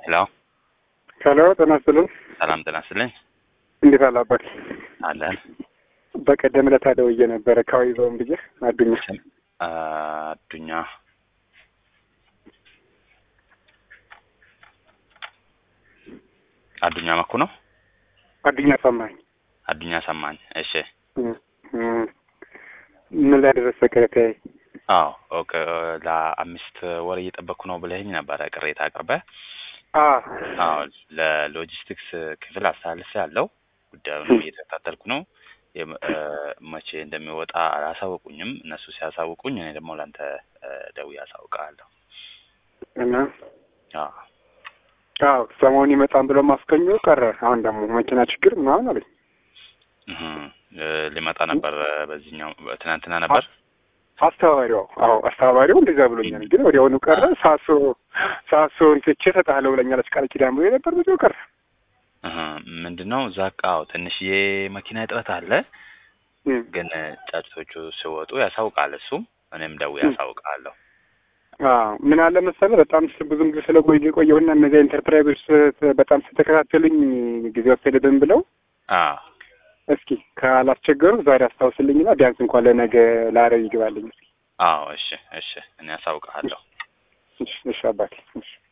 ሄሎ ሄሎ ጤና ይስጥልን። ሰላም ጤና ይስጥልኝ። እንዴት አለ አባት? አለን በቀደም ዕለት ደውዬ ነበረ ካዊ ዞን ብዬ አዱኛ ስም አዱኛ አዱኛ መኩ ነው። አዱኛ ሰማኝ። አዱኛ ሰማኝ። እሺ እም፣ እም። ምን ላይ ደረሰ ቅሬታዬ? አዎ ኦኬ። ለአምስት ወር እየጠበቅኩ ነው ብለኸኝ ነበረ ቅሬታ አቅርበ አ አዎ ለሎጂስቲክስ ክፍል አስተላልፌ ያለው ጉዳዩን እየተከታተልኩ ነው። የም- እ፣ መቼ እንደሚወጣ አላሳወቁኝም። እነሱ ሲያሳውቁኝ እኔ ደግሞ ለአንተ እ፣ ደውዬ አሳውቅሃለሁ። እና አዎ አዎ ሰሞኑን ይመጣን ብሎ ማስከኞ ቀረ። አሁን ደግሞ መኪና ችግር ምናምን አለኝ። እህ፣ እ፣ ሊመጣ ነበር እ፣ በዚህኛው ትናንትና ነበር። አስተባባሪው አዎ አስተባባሪው እንደዛ ብሎኛል። ግን ወዲያውኑ ቀረ። ሳሶ ሳሶ እንትቼ እሰጥሃለሁ ብለኛለች ቃል ኪዳን ብሎ ነበር። ብዙ ቀረ። እህ፣ ምንድን ነው እዛ አዎ ትንሽዬ መኪና እጥረት አለ። እም። ግን እ፣ ጫጭቶቹ ሲወጡ ያሳውቃል። እሱም እኔም ደውዬ እም። ያሳውቃለሁ። አዎ ምን አለ መሰለህ በጣም ስ- ብዙም ጊዜ ስለቆየ ቆየሁና እነዚያ ኢንተርፕራይዞች ስ- በጣም ስተከታተሉኝ ጊዜ ወሰደብን ብለው አዎ እስኪ ካላስቸገሩ ዛሬ አስታውስልኝና ቢያንስ እንኳን ለነገ ለአረብ ይግባልኝ። እስኪ አዎ እሺ እሺ እኔ ያሳውቅሃለሁ። እሺ እሺ አባቴ እሺ